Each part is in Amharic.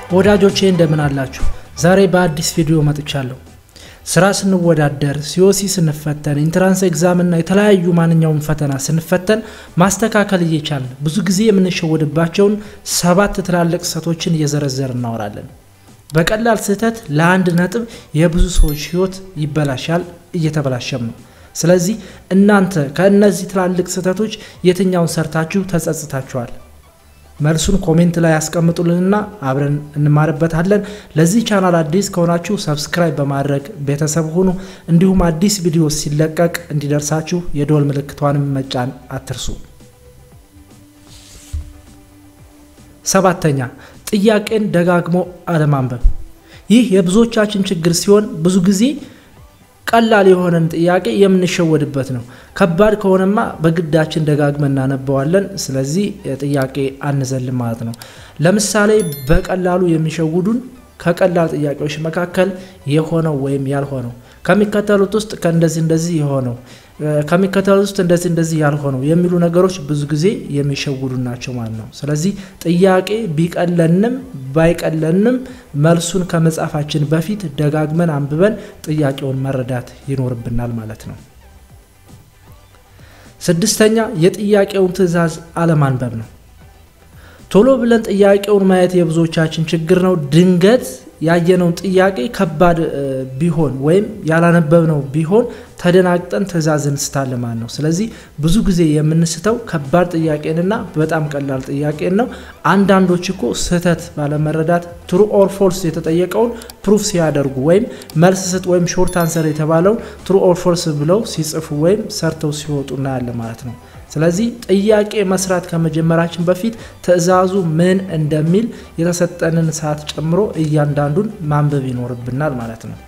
ወዳጆቼ እንደምን አላችሁ? ዛሬ በአዲስ ቪዲዮ መጥቻለሁ። ስራ ስንወዳደር፣ ሲኦሲ ስንፈተን፣ ኢንትራንስ ኤግዛም እና የተለያዩ ማንኛውም ፈተና ስንፈተን ማስተካከል እየቻልን ብዙ ጊዜ የምንሸወድባቸውን ሰባት ትላልቅ ስህተቶችን እየዘረዘር እናወራለን። በቀላል ስህተት ለአንድ ነጥብ የብዙ ሰዎች ህይወት ይበላሻል፣ እየተበላሸም ነው። ስለዚህ እናንተ ከእነዚህ ትላልቅ ስህተቶች የትኛውን ሰርታችሁ ተጸጽታችኋል? መልሱን ኮሜንት ላይ ያስቀምጡልንና አብረን እንማርበታለን። ለዚህ ቻናል አዲስ ከሆናችሁ ሰብስክራይብ በማድረግ ቤተሰብ ሁኑ። እንዲሁም አዲስ ቪዲዮ ሲለቀቅ እንዲደርሳችሁ የደወል ምልክቷንም መጫን አትርሱ። ሰባተኛ ጥያቄን ደጋግሞ አለማንበብ። ይህ የብዙዎቻችን ችግር ሲሆን ብዙ ጊዜ ቀላል የሆነን ጥያቄ የምንሸወድበት ነው። ከባድ ከሆነማ በግዳችን ደጋግመን እናነበዋለን። ስለዚህ ጥያቄ አንዘልም ማለት ነው። ለምሳሌ በቀላሉ የሚሸውዱን ከቀላል ጥያቄዎች መካከል የሆነው ወይም ያልሆነው ከሚከተሉት ውስጥ ከእንደዚህ እንደዚህ የሆነው ከሚከተሉት ውስጥ እንደዚህ እንደዚህ ያልሆነው የሚሉ ነገሮች ብዙ ጊዜ የሚሸውዱ ናቸው ማለት ነው። ስለዚህ ጥያቄ ቢቀለንም ባይቀለንም መልሱን ከመጻፋችን በፊት ደጋግመን አንብበን ጥያቄውን መረዳት ይኖርብናል ማለት ነው። ስድስተኛ የጥያቄውን ትዕዛዝ አለማንበብ ነው። ቶሎ ብለን ጥያቄውን ማየት የብዙዎቻችን ችግር ነው። ድንገት ያየነውን ጥያቄ ከባድ ቢሆን ወይም ያላነበብነው ቢሆን ተደናግጠን ትዕዛዝ እንስታለን ማለት ነው። ስለዚህ ብዙ ጊዜ የምንስተው ከባድ ጥያቄንና በጣም ቀላል ጥያቄን ነው። አንዳንዶች እኮ ስህተት ባለመረዳት ትሩ ኦር ፎልስ የተጠየቀውን ፕሩፍ ሲያደርጉ ወይም መልስ ስጥ ወይም ሾርት አንሰር የተባለውን ትሩ ኦር ፎልስ ብለው ሲጽፉ ወይም ሰርተው ሲወጡ እናያለን ማለት ነው። ስለዚህ ጥያቄ መስራት ከመጀመራችን በፊት ትዕዛዙ ምን እንደሚል የተሰጠንን ሰዓት ጨምሮ እያንዳንዱን ማንበብ ይኖርብናል ማለት ነው።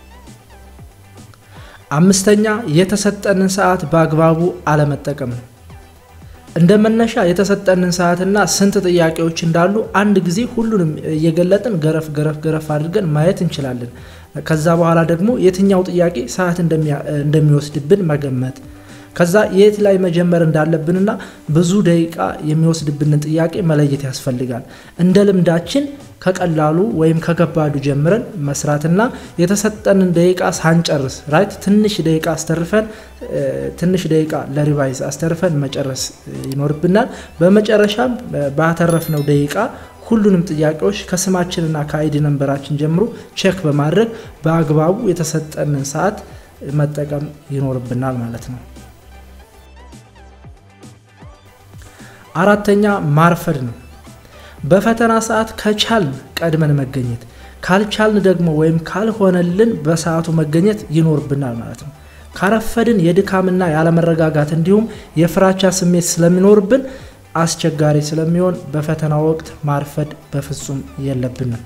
አምስተኛ የተሰጠንን ሰዓት በአግባቡ አለመጠቀም ነው። እንደ መነሻ የተሰጠንን ሰዓትና ስንት ጥያቄዎች እንዳሉ አንድ ጊዜ ሁሉንም እየገለጥን ገረፍ ገረፍ ገረፍ አድርገን ማየት እንችላለን። ከዛ በኋላ ደግሞ የትኛው ጥያቄ ሰዓት እንደሚወስድብን መገመት ከዛ የት ላይ መጀመር እንዳለብንና ብዙ ደቂቃ የሚወስድብንን ጥያቄ መለየት ያስፈልጋል። እንደ ልምዳችን ከቀላሉ ወይም ከከባዱ ጀምረን መስራትና የተሰጠንን ደቂቃ ሳንጨርስ ራይት ትንሽ ደቂቃ አስተርፈን ትንሽ ደቂቃ ለሪቫይዝ አስተርፈን መጨረስ ይኖርብናል። በመጨረሻም ባተረፍነው ደቂቃ ሁሉንም ጥያቄዎች ከስማችንና ከአይዲ ነንበራችን ጀምሮ ቼክ በማድረግ በአግባቡ የተሰጠንን ሰዓት መጠቀም ይኖርብናል ማለት ነው። አራተኛ ማርፈድ ነው። በፈተና ሰዓት ከቻልን ቀድመን መገኘት፣ ካልቻልን ደግሞ ወይም ካልሆነልን በሰዓቱ መገኘት ይኖርብናል ማለት ነው። ካረፈድን የድካምና ያለመረጋጋት እንዲሁም የፍራቻ ስሜት ስለሚኖርብን አስቸጋሪ ስለሚሆን በፈተና ወቅት ማርፈድ በፍጹም የለብንም።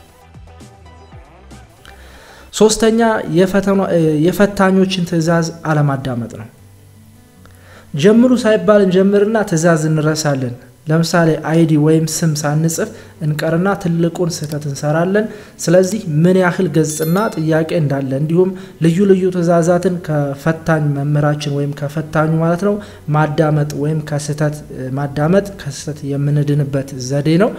ሶስተኛ የፈታኞችን ትዕዛዝ አለማዳመጥ ነው። ጀምሩ ሳይባል እንጀምርና ትዕዛዝ እንረሳለን። ለምሳሌ አይዲ ወይም ስም ሳንጽፍ እንቀርና ትልቁን ስህተት እንሰራለን። ስለዚህ ምን ያህል ገጽና ጥያቄ እንዳለ እንዲሁም ልዩ ልዩ ትዕዛዛትን ከፈታኝ መምህራችን ወይም ከፈታኙ ማለት ነው ማዳመጥ ወይም ከስህተት ማዳመጥ ከስህተት የምንድንበት ዘዴ ነው።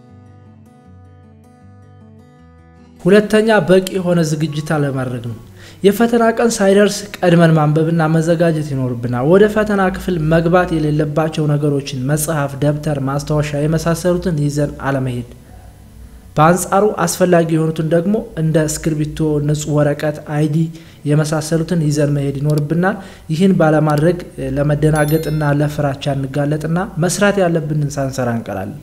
ሁለተኛ በቂ የሆነ ዝግጅት አለማድረግ ነው። የፈተና ቀን ሳይደርስ ቀድመን ማንበብና መዘጋጀት ይኖርብናል። ወደ ፈተና ክፍል መግባት የሌለባቸው ነገሮችን መጽሐፍ፣ ደብተር፣ ማስታወሻ የመሳሰሉትን ይዘን አለመሄድ። በአንጻሩ አስፈላጊ የሆኑትን ደግሞ እንደ እስክርቢቶ፣ ንጹህ ወረቀት፣ አይዲ የመሳሰሉትን ይዘን መሄድ ይኖርብናል። ይህን ባለማድረግ ለመደናገጥና ለፍራቻ እንጋለጥና መስራት ያለብንን ሳንሰራ እንቀራለን።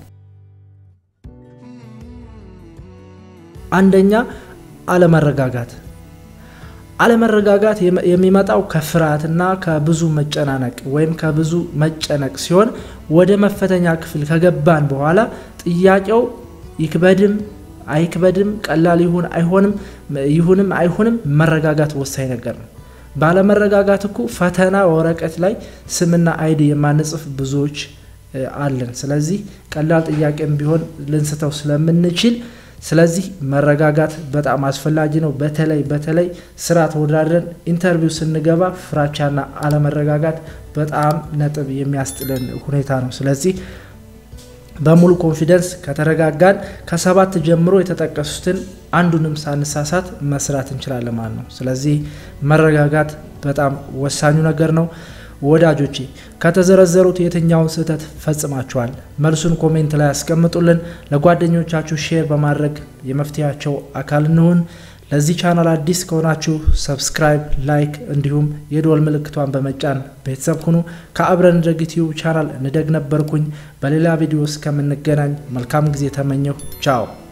አንደኛ አለመረጋጋት አለመረጋጋት የሚመጣው ከፍርሃትና ከብዙ መጨናነቅ ወይም ከብዙ መጨነቅ ሲሆን ወደ መፈተኛ ክፍል ከገባን በኋላ ጥያቄው ይክበድም አይክበድም፣ ቀላል ይሁን አይሆንም፣ ይሁንም አይሁንም መረጋጋት ወሳኝ ነገር ነው። ባለመረጋጋት እኮ ፈተና ወረቀት ላይ ስምና አይዲ የማንጽፍ ብዙዎች አለን። ስለዚህ ቀላል ጥያቄም ቢሆን ልንስተው ስለምንችል ስለዚህ መረጋጋት በጣም አስፈላጊ ነው። በተለይ በተለይ ስራ ተወዳድረን ኢንተርቪው ስንገባ ፍራቻና አለመረጋጋት በጣም ነጥብ የሚያስጥለን ሁኔታ ነው። ስለዚህ በሙሉ ኮንፊደንስ ከተረጋጋን ከሰባት ጀምሮ የተጠቀሱትን አንዱንም ሳንሳሳት መስራት እንችላለን ማለት ነው። ስለዚህ መረጋጋት በጣም ወሳኙ ነገር ነው። ወዳጆቼ ከተዘረዘሩት የትኛውን ስህተት ፈጽማችኋል? መልሱን ኮሜንት ላይ ያስቀምጡልን። ለጓደኞቻችሁ ሼር በማድረግ የመፍትሄያቸው አካል እንሁን። ለዚህ ቻናል አዲስ ከሆናችሁ ሰብስክራይብ፣ ላይክ እንዲሁም የደወል ምልክቷን በመጫን ቤተሰብ ሁኑ። ከአብረን እንደግ ዩቲዩብ ቻናል እንደግ ነበርኩኝ። በሌላ ቪዲዮ እስከምንገናኝ መልካም ጊዜ ተመኘሁ። ቻው